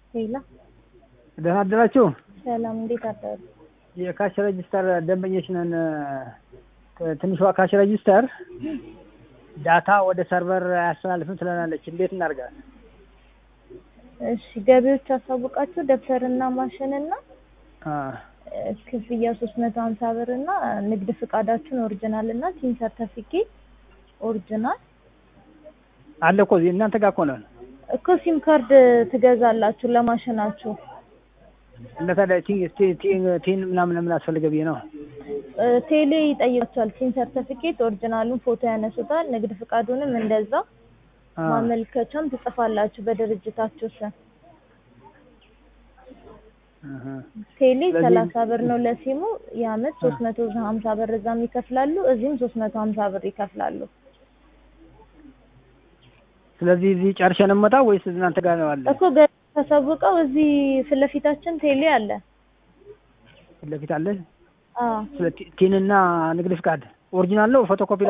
ሌላ ደህና አደራችሁ። ሰላም፣ እንዴት አደሩ? የካሽ ሬጅስተር ደንበኞች ነን። ትንሿ ካሽ ሬጅስተር ዳታ ወደ ሰርቨር አያስተላልፍም ትለናለች። እንዴት እናድርጋለን? እሺ፣ ገቢዎች አሳውቃችሁ ደብተርና ማሽንና አ ክፍያ ሶስት መቶ ሀምሳ ብር እና ንግድ ፍቃዳችሁን ኦሪጂናል እና ሲም ሰርተፊኬት ኦሪጂናል አለ እኮ እዚህ እናንተ ጋር እኮ ነን። እኮ ሲም ካርድ ትገዛላችሁ ለማሽናችሁ። እና ታዲያ ቲ- ቲ- ቲ- ቲን ምናምን ምን አስፈልገ ብዬ ነው። እ፣ ቴሌ ይጠይቃችኋል። ሲም ሰርተፊኬት ኦሪጂናሉን ፎቶ ያነሱታል። ንግድ ፍቃዱንም እንደዛ አ ማመልከቻም ትጽፋላችሁ በድርጅታችሁ ስም። እህ። ቴሌ ስለዚህ- ሰላሳ ብር ነው ለሲሙ የአመት ሶስት መቶ ሀምሳ ብር እዛም ይከፍላሉ፣ እዚህም ሶስት መቶ ሀምሳ ብር ይከፍላሉ። ስለዚህ እዚህ ጨርሸን እንመጣ ወይስ እናንተ ጋር ነው አለ? እኮ ገ ተሰውቀው እዚህ ፊት ለፊታችን ቴሌ አለ። ፊት ለፊት አለ። አዎ ስለ ቲ- ቲንና ንግድ ፍቃድ ኦሪጂናል ነው ፎቶኮፒ